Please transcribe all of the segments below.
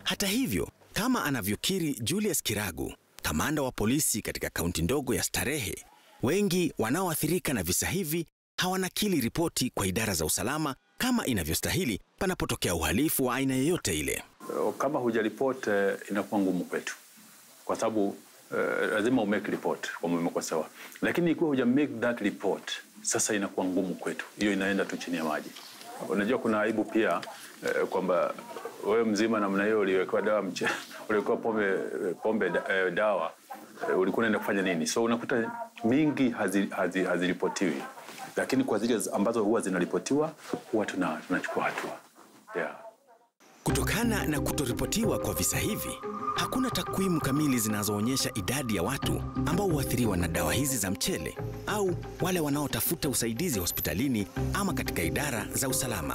Hata hivyo, kama anavyokiri Julius Kiragu, kamanda wa polisi katika kaunti ndogo ya Starehe, wengi wanaoathirika na visa hivi hawanakili ripoti kwa idara za usalama kama inavyostahili panapotokea uhalifu wa aina yoyote ile. Kama hujaripoti inakuwa ngumu kwetu, kwa sababu uh, lazima umake report kwamba umekosewa, lakini ikiwa huja make that report, sasa inakuwa ngumu kwetu, hiyo inaenda tu chini ya maji. Unajua kuna aibu pia uh, kwamba wewe mzima namna hiyo uliwekewa dawa mche, uliwekewa pombe, pombe uh, dawa uh, ulikuwa unaenda kufanya nini? So unakuta mingi haziripotiwi hazi, hazi lakini kwa zile ambazo huwa zinaripotiwa huwa tuna, tunachukua hatua yeah. Kutokana na kutoripotiwa kwa visa hivi, hakuna takwimu kamili zinazoonyesha idadi ya watu ambao huathiriwa na dawa hizi za mchele au wale wanaotafuta usaidizi hospitalini ama katika idara za usalama.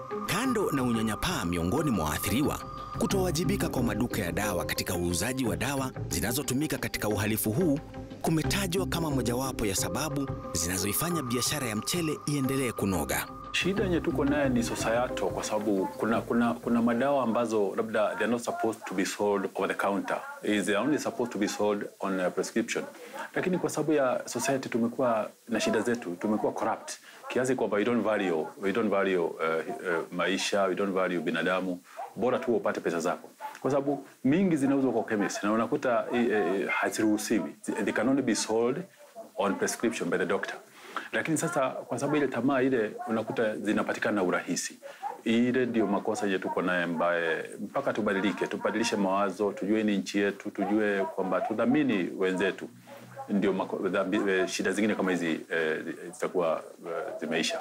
Kando na unyanyapaa miongoni mwa waathiriwa, kutowajibika kwa maduka ya dawa katika uuzaji wa dawa zinazotumika katika uhalifu huu kumetajwa kama mojawapo ya sababu zinazoifanya biashara ya mchele iendelee kunoga. Shida yenye tuko naye ni societal, kwa sababu kuna, kuna, kuna madawa ambazo labda they are not supposed to be sold over the counter, is they are only supposed to be sold on a prescription. Lakini kwa sababu ya society tumekuwa na shida zetu, tumekuwa corrupt kiasi kwamba we don't value, we don't value uh, uh, maisha, we don't value binadamu, bora tu upate pesa zako kwa sababu mingi zinauzwa kwa chemist na unakuta uh, haziruhusiwi, they can only be sold on prescription by the doctor. Lakini sasa kwa sababu ile tamaa ile unakuta zinapatikana na urahisi. Ile ndio makosa yetu tuko naye, ambaye mpaka tubadilike, tubadilishe mawazo, tujue ni nchi yetu, tujue kwamba tudhamini wenzetu, ndio shida zingine kama hizi eh, zitakuwa eh, zimeisha.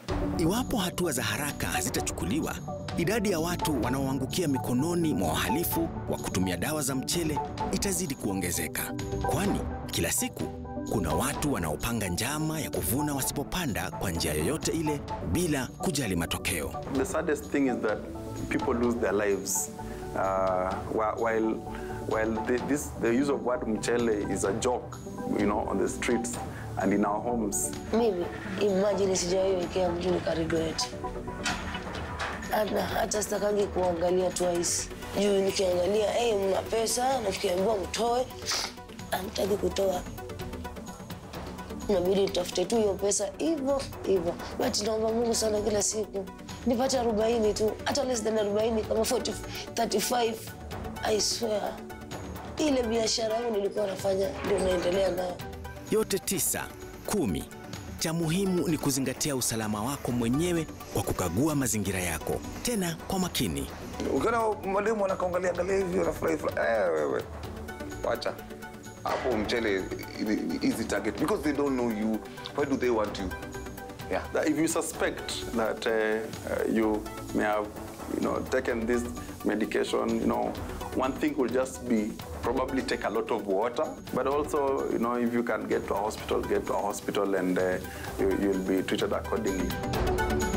Iwapo hatua za haraka hazitachukuliwa, idadi ya watu wanaoangukia mikononi mwa wahalifu wa kutumia dawa za mchele itazidi kuongezeka, kwani kila siku kuna watu wanaopanga njama ya kuvuna wasipopanda kwa njia yoyote ile bila kujali matokeo. The saddest thing is that people lose their lives uh, while while the, this the use of word mchele is a joke, you know, on the streets and in our homes. Mimi imagine sijaiwekea mtu nikaregret. Hata hata sitakangi kuangalia twice. Juu nikiangalia hey, mna pesa na tukiambiwa mtoe, amtaki kutoa inabidi tutafute tu hiyo pesa hivyo hivyo, but naomba Mungu sana kila siku nipate arobaini tu, hata less than arobaini kama 40, 35 I swear, ile biashara yangu nilikuwa nafanya ndio naendelea nayo. Yote tisa kumi. Cha muhimu ni kuzingatia usalama wako mwenyewe kwa kukagua mazingira yako, tena kwa makini. Ukiona mwalimu anakaangalia angalia hivi anafurahi eh, wewe wacha hapo mchele easy target because they don't know you why do they want you yeah that if you suspect that uh, uh, you may have you know taken this medication you know one thing will just be probably take a lot of water but also you know if you can get to a hospital get to a hospital and uh, you, you'll be treated accordingly